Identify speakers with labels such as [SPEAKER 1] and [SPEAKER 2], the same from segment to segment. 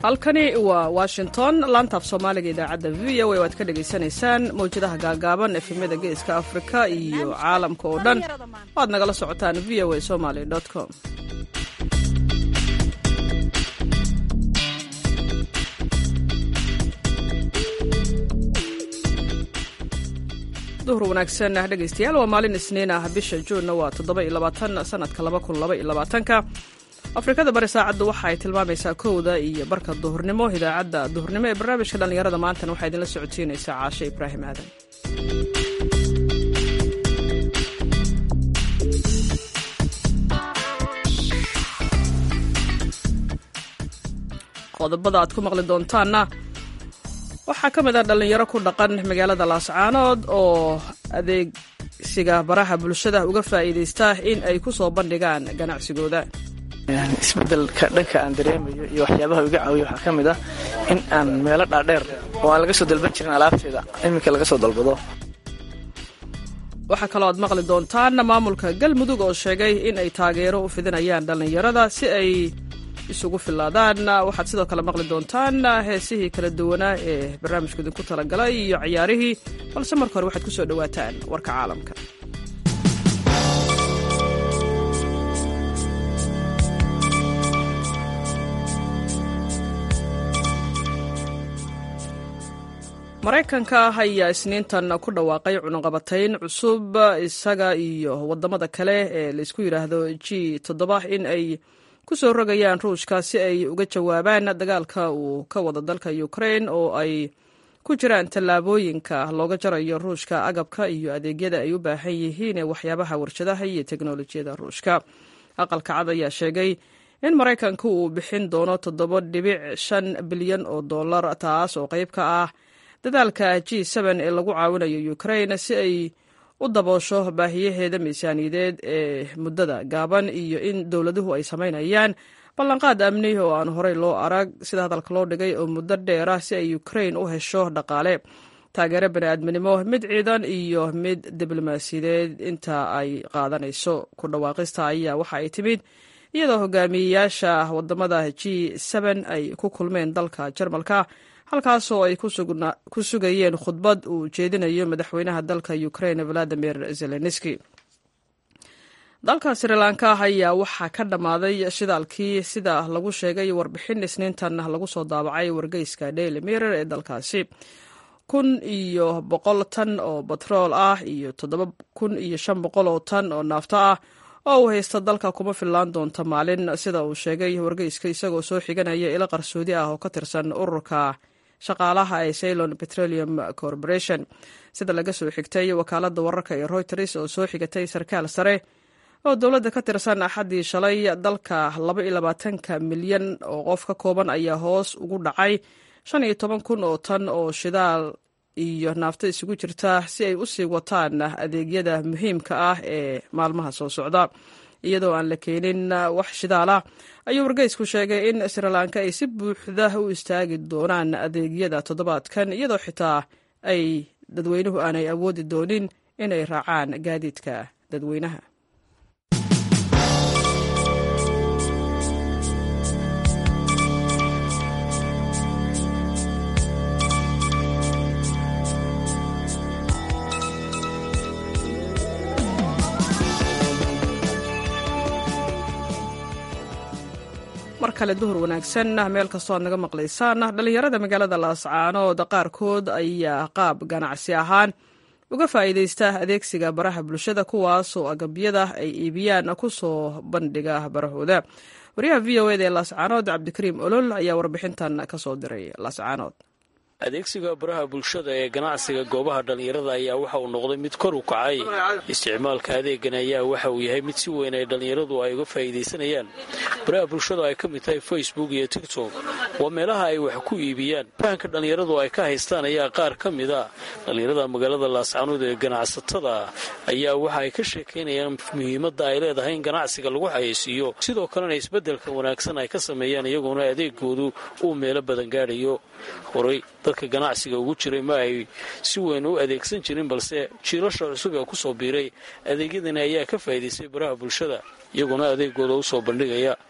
[SPEAKER 1] halkani waa washington laantaaf soomaaliga idaacadda v o a waad ka dhagaysanaysaan mawjadaha gaagaaban efemyada geeska afrika iyo caalamka oo dhan waad nagala socotaan v o a somaly com duhur wanaagsan dhegaystayaal waa maalin isniin ah bisha juunna waa toddoba iyo labaatan sanadka laba kun laba iyo labaatanka afrikada bari saacaddu waxa ay tilmaamaysaa kowda iyo barka duhurnimo idaacadda duhurnimo ee barnaamijka dhallinyarada maantana waxaa idinla socodsiinaysaa caashe ibraahim aadan qodobada aad ku maqli doontaanna waxaa ka mid ah dhallinyaro ku dhaqan magaalada laascaanood oo adeegsiga baraha bulshada uga faa'iidaysta in ay ku soo bandhigaan ganacsigooda
[SPEAKER 2] isbedelka dhanka aan dareemayo iyo waxyaabaha iga caawiya waxaa ka mid ah in aan meelo dhaadheer oo aan laga soo dalban jirin alaabteeda iminka laga soo dalbado
[SPEAKER 1] waxaa kaloo aad maqli doontaan maamulka galmudug oo sheegay in ay taageero u fidinayaan dhallinyarada si ay isugu filaadaan waxaad sidoo kale maqli doontaan heesihii kala duwanaa ee barnaamijku idinku talagalay iyo ciyaarihii balse marka hore waxaad ku soo dhowaataan warka caalamka maraykanka ayaa isniintan ku dhawaaqay cunuqabatayn cusub isaga iyo wadamada kale ee laysku yidhaahdo g toddoba in ay ku soo rogayaan ruushka si ay uga jawaabaan dagaalka uu ka wada dalka ukrain oo ay ku jiraan tallaabooyinka looga jarayo ruushka agabka iyo adeegyada ay u baahan yihiin ee waxyaabaha warshadaha iyo teknolojiyada ruushka aqalka cad ayaa sheegay in maraykanku uu bixin doono toddoba dhibic shan bilyan oo dollar taas oo qayb ka ah dadaalka g ee lagu caawinayo ukrain si ay u daboosho baahiyaheeda miisaaniyadeed ee muddada gaaban iyo in dowladuhu ay samaynayaan ballanqaad amni oo aan horey loo arag sida hadalka loo dhigay oo muddo dheerah si ay ukrain u hesho dhaqaale taageero bani'aadminimo mid ciidan iyo mid diblomaasiyadeed inta ay qaadanayso ku dhawaaqista ayaa waxa ay timid iyadoo hogaamiyeyaasha wadamada g ay ku kulmeen dalka jarmalka halkaasoo ay ku sugayeen khudbad uu jeedinayo madaxweynaha dalka ukrain valadimir zelenski dalka srilanka ayaa waxaa ka dhammaaday shidaalkii sida lagu sheegay warbixin isniintan lagu soo daabacay wargeyska daily mirror ee dalkaasi kun iyo boqol tan oo batrool ah iyo toddoba kun iyo shan boqol oo tan oo naafto ah oo uu haysta dalka kuma fillaan doonta maalin sida uu sheegay wargeyska isagoo soo xiganaya ilo qarsoodi ah oo ka tirsan ururka shaqaalaha ee ceylon petroleum corporation sida laga soo xigtay wakaalada wararka ee reuters oo soo xigatay sarkaal sare oo dowladda ka tirsan axaddii shalay dalka laba iyo labaatanka milyan oo qof ka kooban ayaa hoos ugu dhacay shan iyo toban kun oo tan oo shidaal iyo naafto isugu jirta si ay u sii wataan adeegyada muhiimka ah ee maalmaha soo socda iyadoo aan la keenin wax shidaala ayuu wargeysku sheegay in srilanka ay si buuxda u istaagi doonaan adeegyada toddobaadkan iyadoo xitaa ay dadweynuhu aanay awoodi doonin inay raacaan gaadiidka dadweynaha mar kale duhur wanaagsan meel kastoo aad naga maqlaysaan dhallinyarada magaalada laascaanood qaarkood ayaa qaab ganacsi ahaan uga faa'iidaysta adeegsiga baraha bulshada kuwaasoo agabyada ay iibiyaan ku soo bandhiga barahooda wariyaha v o eda ee laascaanood cabdikariim olol ayaa warbixintan ka soo diray laascaanood
[SPEAKER 3] adeegsiga baraha bulshada ee ganacsiga goobaha dhallinyarada ayaa waxa uu noqday mid kor u kacay isticmaalka adeegan ayaa waxa uu yahay mid si weyn ay dhallinyaradu ay uga faa'iidaysanayaan baraha bulshada ay ka mid tahay facebook iyo tigtok waa meelaha ay wax ku iibiyaan fahanka dhallinyaradu ay ka haystaan ayaa qaar ka mid a dhallinyarada magaalada laascaanood ee ganacsatada ayaa waxa ay ka sheekaynayaan muhiimadda ay leedahay in ganacsiga lagu xayeysiiyo sidoo kalena isbeddelka wanaagsan ay ka sameeyaan iyagoona adeegoodu uu meelo badan gaadhayo horay dadka ganacsiga ugu jiray ma ay si weyn u adeegsan jirin balse jiilasha cusub ee kusoo biiray adeegyadani ayaa ka faa'iidaystay baraha bulshada iyaguna adeegooda u soo bandhigaya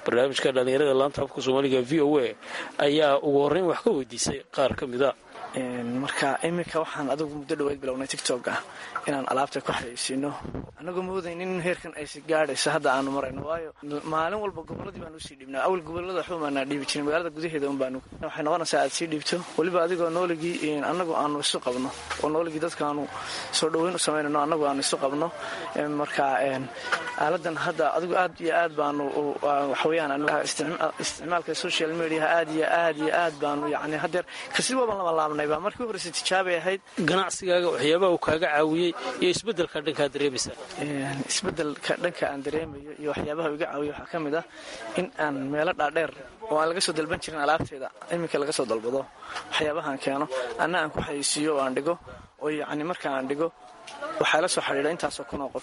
[SPEAKER 3] barnaamijka dhallinyarada laanta afka soomaaliga v o a ayaa ugu horreyn wax ka weydiisay qaar ka mid a
[SPEAKER 2] marka iminka waxaan adigu muddo dhaweyd bilownay tictok ah inaan alaabta ku xayeysiino anagoo moodaynin in heerkan aysi gaadhayso hadda aanu marayno waayo maalin walba gobolladii baan usii dhiibnaa awal gobolada waxba maanaa dhiibi jirin magaalada gudaheeda un baanu waxay noqonaysaa aad sii dhiibto weliba adigoo nooligii annagu aanu isu qabno oo nooligii dadkaanu soo dhoweyn u samaynayno annagu aanu isu qabno marka aaladan hadda adigu aad iyo aad baanu waxaweyaan isticmaalka social mediaha aad iyo aad iyo aad baanu yani hadeer kasi waban lama laabnay baa markii horeysa tijaabay ahayd
[SPEAKER 3] ganacsigaaga waxyaabaha uu kaaga caawiyey iyo isbedelka dhankaa dareemaysa
[SPEAKER 2] isbedelka dhanka aan dareemayo iyo waxyaabaha iga caawiya waxaa ka mid ah in aan meelo dhaadheer oo aan laga soo dalban jirin alaabteeda iminka laga soo dalbado waxyaabahaan keeno anna aan ku xayeysiiyo oo aan dhigo oo yacni marka aan dhigo waxaa la soo xidhiidha intaasoo kun oo qof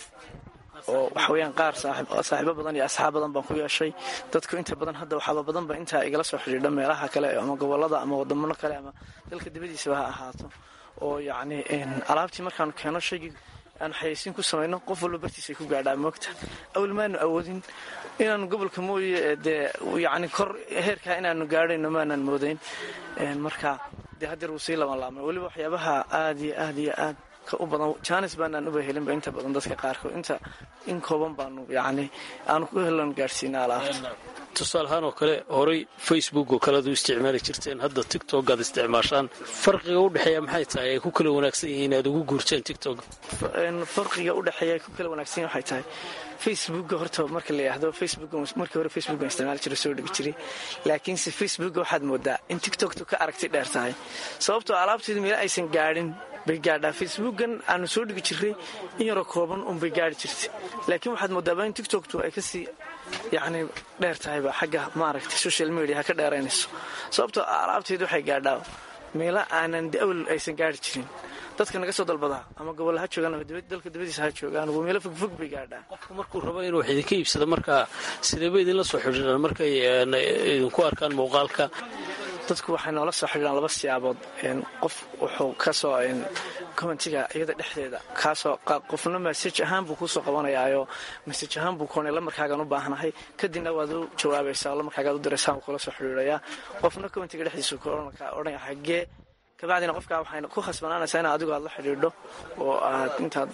[SPEAKER 2] oo waxaweyaan qaar saaxiibo badan iyo asxaab badan baan ku yeeshay dadku inta badan hadda waxaaba badanba intaa igala soo xidhiidha meelaha kale ama gobolada ama wadamano kale ama dalka dibadiisaba ha ahaato oo yacni alaabtii markaanu keeno shaygii aanu xayeysiin ku samayno qof walba bartiisay ku gaadhaa moogta awal maanu awoodin inaanu gobolka mooye dee yacni kor heerkaa inaanu gaadhayno maanaan moodayn marka dee hadeer wuu sii laban laabmay weliba waxyaabaha aad iyo aad iyo aad u badan jaanis baanaan uba helinba inta badan dadka qaarkood inta in kooban baanu yacni aanu ku helan gaadhsiina alaabta
[SPEAKER 3] tusaale ahaan oo kale horay facebook oo kale ad u isticmaali jirteen hadda tictok aad isticmaashaan farqiga u dhexeeya maxay tahay ay ku kala wanaagsan yihiin aad ugu guurteen tictok
[SPEAKER 2] farqiga u dhexeeya ay ku kala wanaagsan yihin waxay tahay facebooka horta marka la yidhaahdo facebook markii hore facebookan isticmaali jiray soo dhigi jiray laakiinse facebooka waxaad moodaa in tiktoktu ka aragti dheer tahay sababtoo alaabteedu meelo aysan gaadhin bay gaadhaa facebookan aanu soo dhigi jiray in yaroo kooban unbay gaadhi jirtay laakiin waxaad moodaaba in tiktoktu ay kasii yacni dheer tahayba xagga maaragtay social media ha ka dheeraynayso sababtoo alaabteedu waxay gaadhaa meelo aanan awal aysan gaadhi jirin dadka naga soo dalbadaa ama gobol ha joogaan ama dalka dibadiisa ha joogaan meelo fogfog bay gaadhaa
[SPEAKER 3] qofku markuu rabo inuu wax idinka iibsado markaa sideeba idinla soo xidhiidhaan markay idinku arkaan muuqaalka
[SPEAKER 2] dadku waxay noola soo xidhiidhaan laba siyaabood qof wuxuu kasoo commentiga iyada dhexdeeda kaasoo qofna masaj ahaan buu kuusoo qabanayaayo masaj ahaan buu koonay lamarkaagaan u baahnahay kadibna waad u jawaabaysaa lamarkaagaad u diraysaa buu kula soo xidhiidhayaa qofna commentiga dhexdiisu odhanaya xagee kabacdina qofkaa waxay ku khasbanaanaysaa in adigu aad la xidhiidho oo aad intaad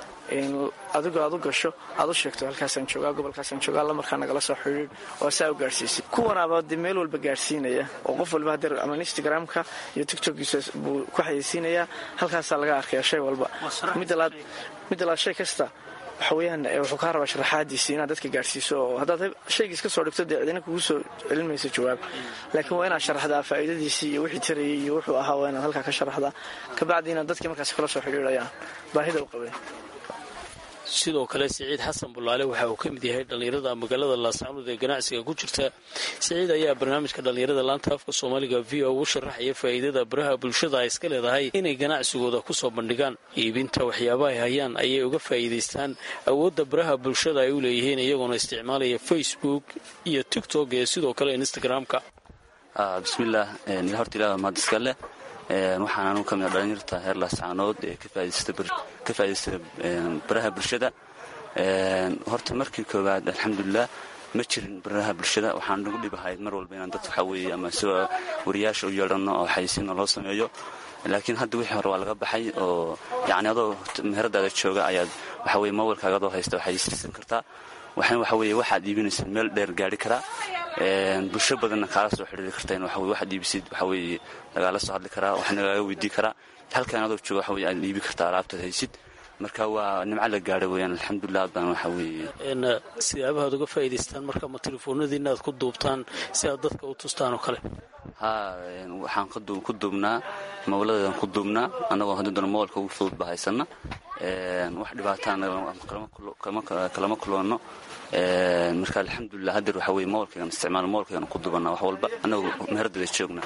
[SPEAKER 2] adigu aad u gasho aad u sheegto halkaasaan joogaa gobolkaasaan joogaa lamarkaa nagala soo xidhiidh oo saa u gaadhsiisay kuwanaaba dee meel walba gaadhsiinaya oo qof walba hadeer ama instagramka iyo tictokgiisa buu ku xayeysiinayaa halkaasaa laga arkaya shay walba midda laad shay kasta waxaweyaan wuxuu kaa rabaa sharaxaadiisii inaad dadka gaadhsiiso oo haddaad shaygiis ka soo dhigto dee cidina kugu soo celin mayso jawaab laakiin waa inaad sharaxdaa faa'iidadiisii iyo wixii tarayay iyo wuxuu ahaa waa inaad halkaa ka sharaxdaa kabacdiina dadkii markaas kala soo xidhiidhayaan baahida u qabeen
[SPEAKER 3] sidoo kale siciid xasan bulaale waxa uu ka mid yahay dhallinyarada magaalada laascaanood ee ganacsiga ku jirta siciid ayaa barnaamijka dhallinyarada laanta afka soomaaliga v o u sharaxaya faa'iidada baraha bulshada ay iska leedahay inay ganacsigooda kusoo bandhigaan iibinta waxyaabaha ay hayaan ayay uga faa'iidaystaan awoodda baraha bulshada ay u leeyihiin iyagoona isticmaalaya facebook iyo tiktok iyo sidoo kale instagram-ka
[SPEAKER 4] bismillaah horta ilaah mahad iska leh waxaan anugu ka mid a dhalinyarta heer laascaanood ee ka faa'iidaysta baraha bulshada horta markii koowaad alxamdulilah ma jirin baraha bulshada waxaan nagu dhibahayd mar walba inaan dad waxaa weeye ama isagoo wariyaasha u yeedhanno oo xayisiinna loo sameeyo laakiin hadda wixii hore waa laga baxay oo yacni adoo meheradaada jooga ayaad waxa weye mobilkaaga adoo haysta xayisiisan kartaa waxaan waxa weeye waxaad iibinaysaa meel dheer gaari karaa bulsho badanna kaala soo xidhiiri karta in waxa waxaad iibisid waxa weeye lagaala soo hadli karaa wax nagaaga weydii karaa halkan adoo jooga waxa weye aad iibi kartaa alaabtaad haysid marka waa nimco la gaadha weeyaan alxamdulilah baan waxa weeye
[SPEAKER 3] sidaabahaad uga faa'iidaystaan marka ma telefoonadiina aad ku duubtaan si aad dadka u tustaan oo kale
[SPEAKER 4] haa waxaan ku duubnaa mawladeedan ku duubnaa annagoo hadda doona mobilka ugu fudud ba haysana wax dhibaataan kalama kuloonno marka alxamdulilah hadeer waxa weye mobilkaygan isticmaal mobilkaygan ku dubanaa wax walba annagoo meherdeeda joogna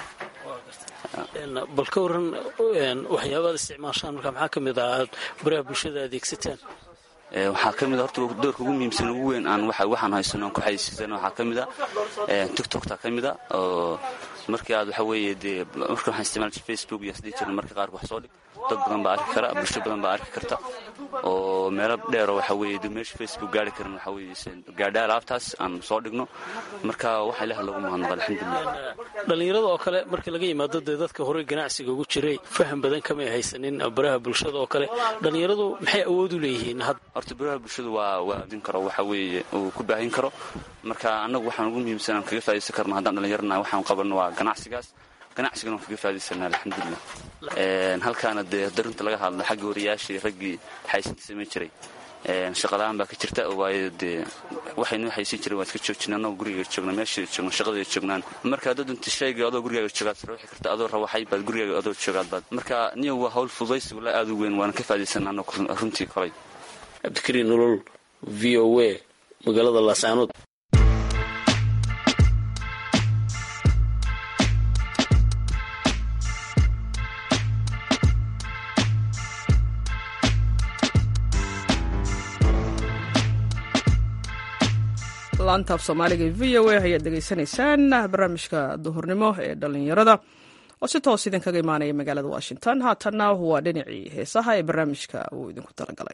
[SPEAKER 3] bal ka waran waxyaabaad isticmaashaan marka maxaa ka mid ah aad baraha bulshada adeegsataan
[SPEAKER 4] waxaa ka mid a horta doorka ugu muhiimsan ugu weyn aan waxaan haysano aan ku xayisiisano waxaa ka mid a tiktokta ka mid a oo markii aad waxa weeye dee marka waxaan isticmaal jiray facebook iyo isdhihi jirna marka qaarka wax soo dhig dad badan baa arki kara bulsho badan baa arki karta oo meelo dheero waxa weeye dee meesha facebook gaari karin waxa weeye gaadha alaabtaas aan soo dhigno marka waxa ilaah loogu mahadnaqa alxamdulilah
[SPEAKER 3] dhallinyarada oo kale markii laga yimaado dee dadka horey ganacsiga ugu jiray faham badan kamay haysanin baraha bulshada oo kale dhallinyaradu maxay awood u leeyihiin
[SPEAKER 4] horta baraha bulshadu waa waadin karo waxa weeye uu ku baahin karo marka annagu waxaan ugu muhiimsan aan kaga faa'idaysan karno haddaan dhallinyarana waxaan qabanno waa ganacsigaas ganacsigana waan kaga faa'idaysanaa alxamdulilah halkaana dee darinta laga hadlo xagga wariyaashii raggii xaysinta samayn jiray shaqala-aan baa ka jirta waayo dee waxaynoo xaysin jiray waan iska joojina annagoo guriga joogna meesha joogno shaqadii joognaan marka haddaad dunta shayga adoo gurigaaga joogaad sarwixi karta adoo rawaxay baad gurigaaga adoo joogaad baad marka niyo waa hawl fududaysigu la aad u weyn waana ka faa'idaysanaa annagu runtii kolay
[SPEAKER 3] cabdikariin nolol v o a magaalada laascaanood
[SPEAKER 1] laanta af soomaaliga e v o a ayaad degeysanaysaan barnaamijka duhurnimo ee dhallinyarada oo si toos idinkaga imaanaya magaalada washington haatanna waa dhinacii heesaha ee barnaamijka uu idinku talagalay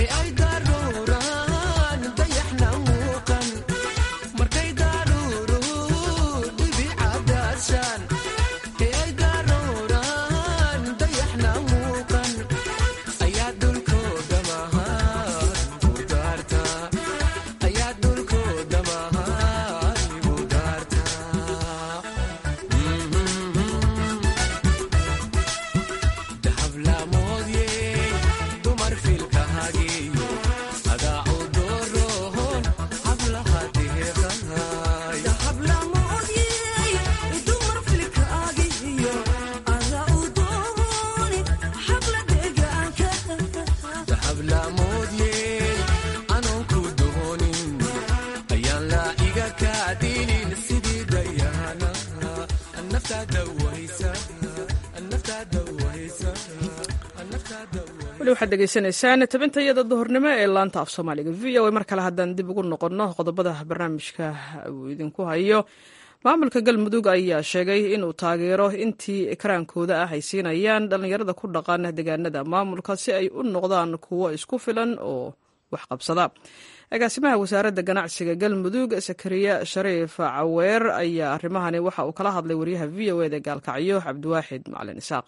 [SPEAKER 1] weli waxaad degeysanaysaan tabintayada duhurnimo ee laanta af soomaaliga v o a mar kale haddaan dib ugu noqonno qodobada barnaamijka uu idinku hayo maamulka galmudug ayaa sheegay inuu taageero intii ekraankooda ah ay siinayaan dhallinyarada ku dhaqan deegaanada maamulka si ay u noqdaan kuwo isku filan oo waxqabsada agaasimaha wasaaradda ganacsiga galmudug sakariya shariif caweer ayaa arrimahani waxa uu kala hadlay wariyaha v o eda gaalkacyo cabdiwaaxid macalin isaaq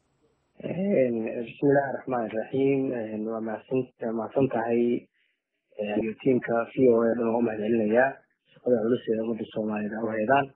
[SPEAKER 5] bismillahi raxmaan iraxiim waa mahadsan tahay iyo tiimka v o a dhan waa u mahadcelinayaa shaqada culus ee ummadda soomaaliyed u haydaan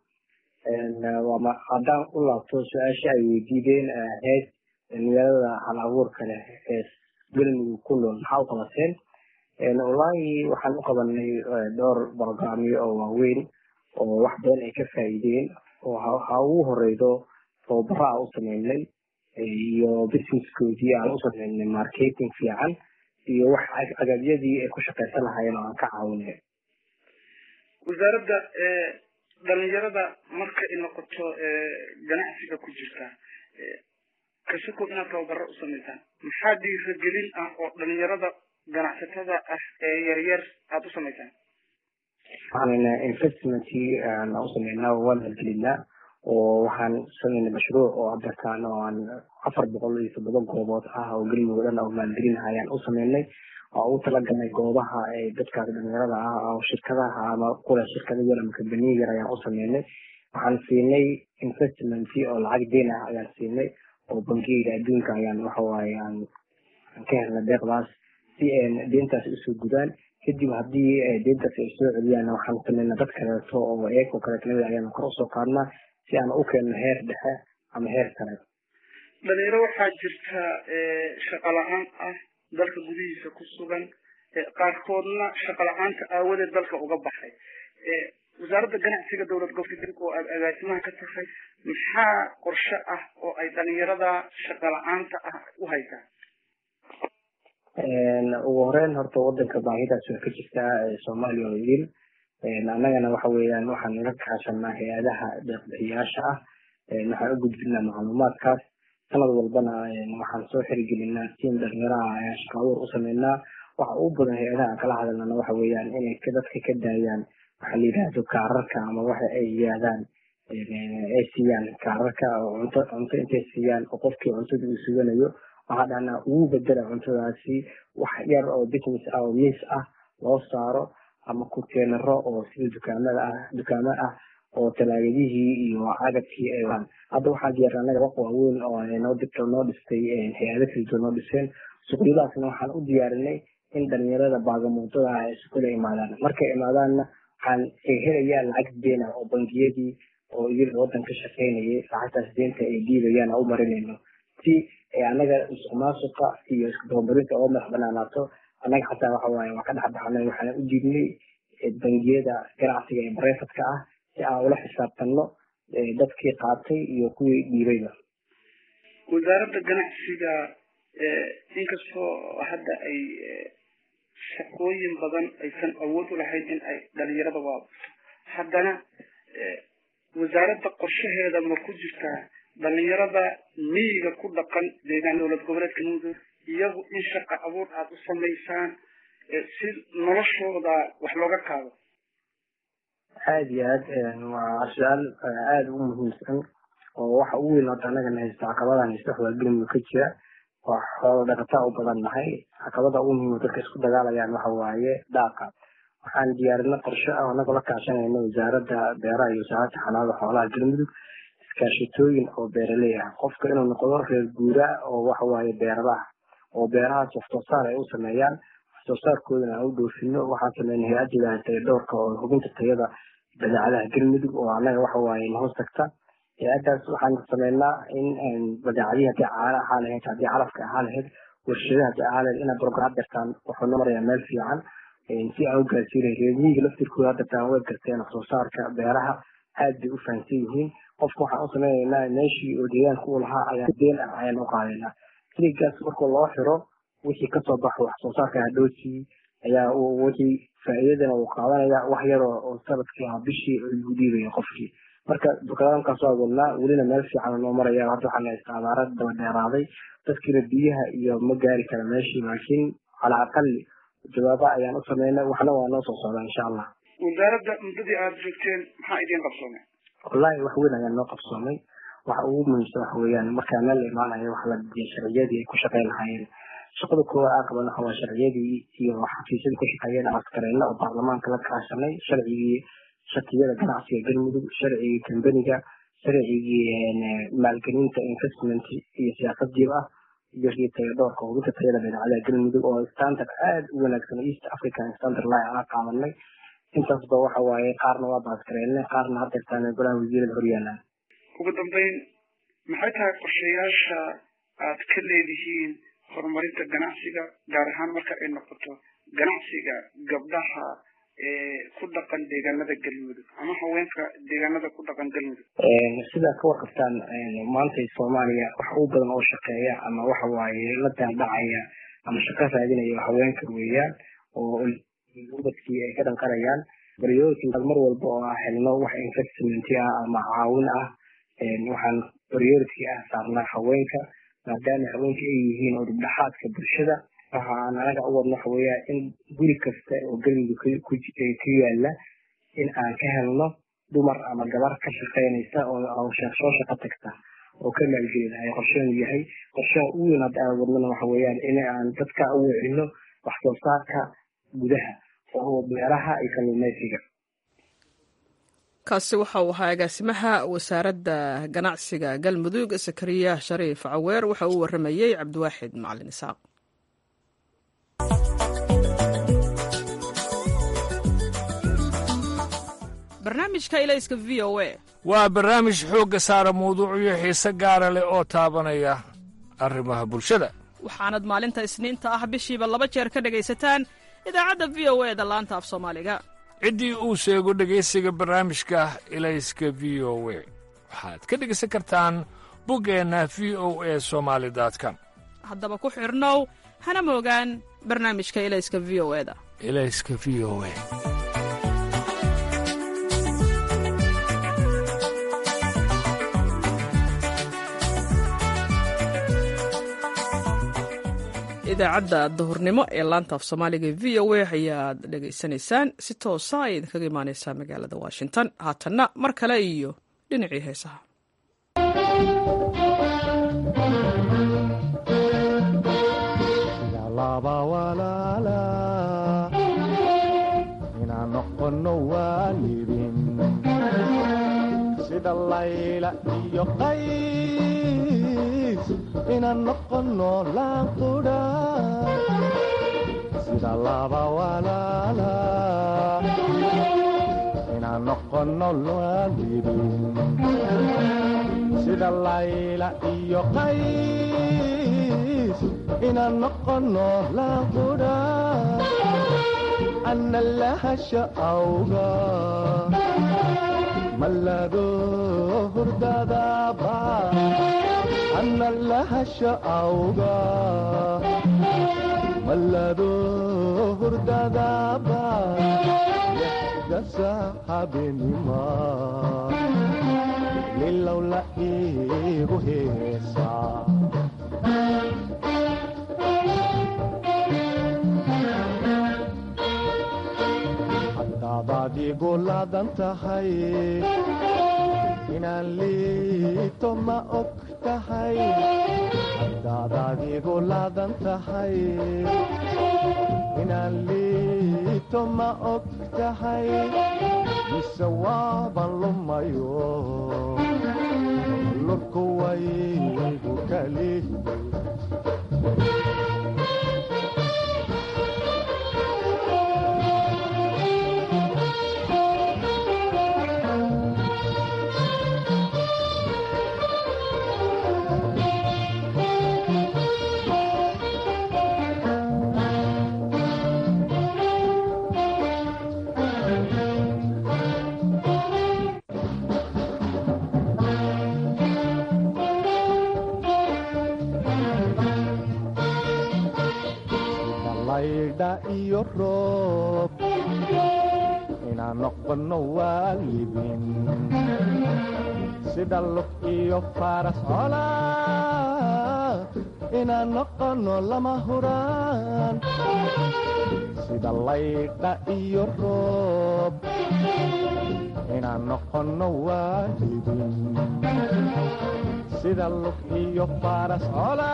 [SPEAKER 5] haddaan u laabto su-aasha ay weydiideen ahayd dhalinyarada hal abuurka leh ee galmudug ku nool maxaa u qabateen wallaahi waxaan u qabanay dhowr barogramyo oo waaweyn oo wax badan ay ka faa'iideen oo ha ugu horeydo tababaro aan u sameynay iyo businesskoodii aan u sameynay marketing fiican iyo wax agabyadii ay ku shaqaysan lahaayeen oo aan ka caawinay
[SPEAKER 6] wasaaradda dhalinyarada marka ay noqoto ganacsiga ku jirta kasako inaad tababaro u samaysaan maxaa dhiiragelin ah oo dhalinyarada ganacsatada ah ee yaryar aada u samaysaan
[SPEAKER 5] waxaan investment aan u sameynaa waan halgelinaa oo waxaan sameynay mashruuc oo adarkaan oo aan afar boqol iyo toddoba goobood ah oo galmudug dhan oo maalgelinaha ayaan u sameynay oo ugu talagalnay goobaha ee dadkaas dhalinyarada ah oo shirkadaha ama kule shirkada yar ama kambaniya yar ayaan u sameynay waxaan siinay investment oo lacag deen ah ayaan siinay oo bangiyada adduunka ayaan waxawaaye aan ka helnay deeqdaas si deentaas usoo gudaan kadib haddii deentaas ay soo celiyaan waxaan sameynaa dad kaleeto oo eegoo kaleeto lamid ayaan kor usoo qaadnaa si aan u keenno heer dhexe ama heer sare
[SPEAKER 6] dhalinyaro waxaa jirta shaqa la-aan ah dalka gudihiisa ku sugan qaarkoodna shaqa la-aanta aawadeed dalka uga baxay wasaaradda ganacsiga dowlad goboleedka oo aada agaasimaha ka tahay maxaa qorshe ah oo ay dhalinyarada shaqa la-aanta ah u haysaa
[SPEAKER 5] ugu horeyn horta wadanka baahidaas waa ka jirtaa soomaaliya oo idin annagana waxa weeyaan waxaan naga kaashanaa hay-adaha deeqbixiyaasha ah waxaan u gudbinaa macluumaadkaas sanad walbana waxaan soo xirigelinaa tiim dhalinyaraha ayaan shaqa abuur u sameynaa waxa ugu badan hay-adaha aan kala hadalnana waxa weeyaan inay dadka ka daayaan waxa la yidhaahdo kaararka ama waxa ay yidhaahdaan ay siiyaan kaararka oo cunto cunto intay siiyaan oo qofkii cuntada uu suganayo waxaa dhahnaa ugu bedela cuntadaasi wax yar oo business ah oo miis ah loo saaro ama kuteenaro oo sida dukaamada ah dukaamo ah oo talaagadihii iyo cagabkii ay waan hadda waxaa jeera anaga waq waaweyn oo noo dibta noo dhistay hay-ado kala noo dhiseen suqyadaasna waxaan u diyaarinay in dhalinyarada baagamuudada ah ay suqula imaadaan markay imaadaanna waxaan helayaan lacag deena oo bangiyadii oo iyaga wadan ka shaqaynayay lacagtaas deenta ay dhiibayaan u marinayno si anaga musuq maasuqa iyo iskadababarinta oo madax banaanaato annaga xataa waxa waaye waa ka dhex baxnay waxaan u diidnay bangiyada ganacsiga ee barefadka ah si aan ula xisaabtanno dadkii qaatay iyo kuwii dhiibayba
[SPEAKER 6] wasaaradda ganacsiga inkastoo hadda ay shaqooyin badan aysan awood u lahayn in ay dhalinyarada waabuto haddana wasaaradda qorshaheeda ma ku jirtaa dhalinyarada miyiga ku dhaqan deegaan dowlad goboleedka mudug iyagu in shaqa abuur aada u samaysaan si noloshooda wax looga kaado
[SPEAKER 5] aada iyo aad waa su-aal aada u muhiimsan oo waxa ugu weyn horta annagana haysta caqabadan haysta wax waa galmudug ka jira waa xoolo dhaqataa u badan nahay caqabada ugu muhiima dadka isku dagaalayaan waxa waaye daaqa waxaan diyaarinay qorshe ah anagoo la kaashanayna wasaaradda beeraha iyo wasaaradda xanaanada xoolaha galmudug iskaashatooyin oo beeraley ah qofka inuu noqdo reer guura oo waxa waaye beeralaha oo beerahaas wax soo saar ay u sameeyaan wax soo saarkoodana aan u dhoofino waxaan sameynay hay-adda taya dhowrka oo hubinta tayada badeecadaha galmudug oo annaga waxa waaye nahoos tagta hay-addaas waxaan sameynaa in badeecadihii haddii caana ahaa lahayd haddii calafka ahaa lahayd warshadaha haddii ahaa lahayd inay brogram dirtaan wuxuu noo marayaa meel fiican si aan u gaarsiinay reemiyiga laftirkooda dirtaan way garteen wax soo saarka beeraha aad bay u fahamsan yihiin qofka waxaan u sameynaynaa meeshii oo deegaanka uu lahaa ayaa deen ah ayaan u qaadaynaa siligaas markuu loo xiro wixii kasoo baxo wax soo saarka hadhoosii ayaa wixii faa'iidadana uu qaadanaya wax yar oo sanadkii ama bishii lagu dhiibaya qofkii marka dukaankaas waa wadnaa welina meel fiican noo maraya hadda waxaan haysta abaara daba dheeraaday dadkiina biyaha iyo ma gaari kara meeshii laakiin calaa aqali jawaaba ayaan u sameynay waxna waa noo soo socdaa insha allah
[SPEAKER 6] wasaaradda muddadii aada joogteen maxaa idiin qabsoomay
[SPEAKER 5] wallahi wax weyn ayaa noo qabsoomay waxa ugu muhiimsan waxa weeyaan markaa meel la imaanayo waxa la dejiyay sharciyadii ay ku shaqayn lahaayeen shaqada koowaad aan qaban waxa waa sharciyadii iyo xafiisyadii ku shaqeeyeen askareena oo baarlamaanka la kaashanay sharcigii shatiyada ganacsiga galmudug sharcigii kambaniga sharcigii maalgelinta investment iyo siyaasad jiib ah iyo kii tayo dhowrka hubinta tayada badeecadaha galmudug oo standard aad u wanaagsan east african standard line aan qaadanay intaasba waxa waaye qaarna waa baaskareennay qaarna hadeertaan golaha wasiirada horyaalaan
[SPEAKER 6] ugu dambeyn maxay tahay qorshayaasha aad ka leedihiin horumarinta ganacsiga gaar ahaan marka ay noqoto ganacsiga gabdhaha ku dhaqan deegaanada galmudug ama haweenka deegaanada ku dhaqan galmudug
[SPEAKER 5] sidaa ka warqabtaan maanta soomaaliya wax u badan oo shaqeeya ama waxa waaye la daaldhacaya ama shaqo raadinaya haweenka weeyaan oo ubadkii ay ka dhanqarayaan baryooyinka mar walba oo ah helno wax investment ah ama caawin ah waxaan priority ah saarnaa haweenka maadaama haweenka ay yihiin oo dhibdhexaadka bulshada waxa aan anaga u wadno waxa weeyaa in guri kasta oo galmudug ku yaala in aan ka helno dumar ama gabar ka shaqaynaysa oo soo shaqo tagta oo ka maalgelida ay qorsheenu yahay qorshaha ugu weyn hadda aan wadnona waxa weeyaan in aan dadka u wicino wax soo saarka gudaha oo beeraha iyo kalluumaysiga
[SPEAKER 1] kaasi waxa uu ahaa agaasimaha wasaaradda ganacsiga galmudug sakariya shariif caweer waxa uu waramayey cabdiwaaxid macalin isaaq barnaamijka ilayska v o a
[SPEAKER 7] waa barnaamij xoogga saara mawduucyo xiise gaara leh oo taabanaya arrimaha bulshada
[SPEAKER 1] waxaanad maalinta isniinta ah bishiiba laba jeer ka dhegaysataan idaacadda v o e da laanta af soomaaliga
[SPEAKER 7] ciddii uu sheego dhegaysiga barnaamijka ilayska v o we waxaad ka dhegaysan kartaan buggeenna v o e somaali com
[SPEAKER 1] haddaba ku xidhnow hana moogaan barnaamijka ilayska v o eda
[SPEAKER 7] ilayska v o e
[SPEAKER 1] idaacadda duhurnimo ee laanta af soomaaliga v o a ayaad dhegaysanaysaan si toosa ay idinkaga imaaneysaa magaalada washington haatanna mar kale iyo dhinacii heesaha
[SPEAKER 8] sida layla iyo qays inaan noqono laanqudha sida laba walaala inaan noqono waalidin sida layla iyo qays inaan noqono laanqudha ana lahasha awga mallado hurdadaba ana lahasha awga mallado hurdadaba dasa habenima lilow la iigu heesa hadaadaad igu laadan tahay inaan liito ma og tahay haddaadaad igu laadan tahay inaan liito ma og tahay mise waaban lumayo lurku waygu kali laydha iyo roob inaan noqono waalidin sida lug iyo faras cola inaan noqono lama huraan sida laydha iyo roob inaan noqono waalidin sida lug iyo faras cola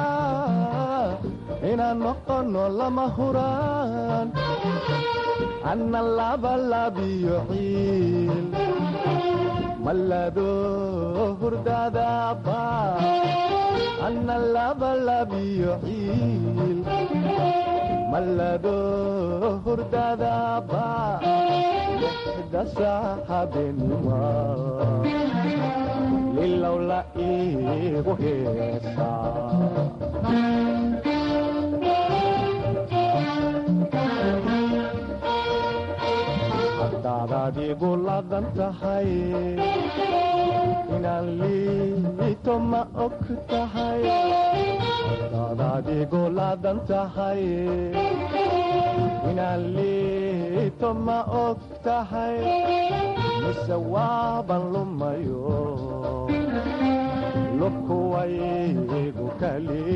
[SPEAKER 8] inaan noqono lama huraan anna labalabiyo ciil malado hurdadaba anna labalabiyo ciil malado hurdadaba lixda saaxabenima lilowla iigu heesaa haddaadaad igu laadan tahay inaan liito ma og tahay haddaadaad igu laadan tahay inaan liito ma og tahay mise waaban lumayo lubku waygu kalihi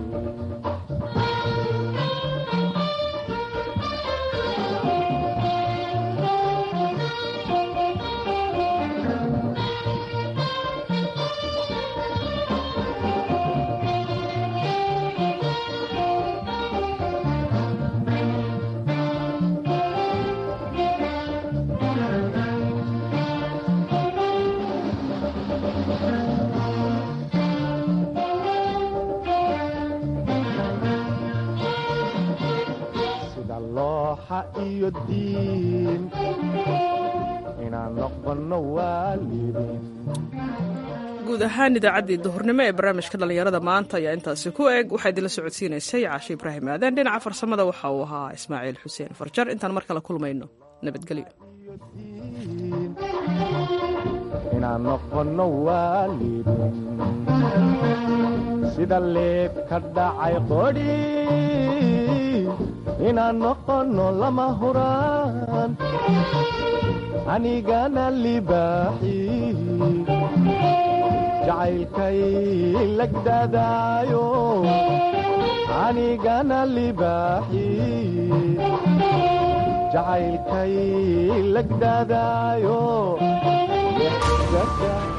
[SPEAKER 8] sida looxa iyo diin inaan noqono waalidin
[SPEAKER 1] guud ahaan idaacaddii duhurnimo ee barnaamijka dhallinyarada maanta ayaa intaasi ku eg waxaa idinla socodsiinaysay caashe ibraahim aadan dhinaca farsamada waxa uu ahaa ismaaciil xuseen farjar intaan mar kale kulmayno nabadgelyo
[SPEAKER 8] inaan noqono waalidin sida leeb ka dhacay qodhi inaan noqono lama huraan anigana libaaxi jacaylkay lagdadaayo anigana libaaxi jacaylkay lagdadaayo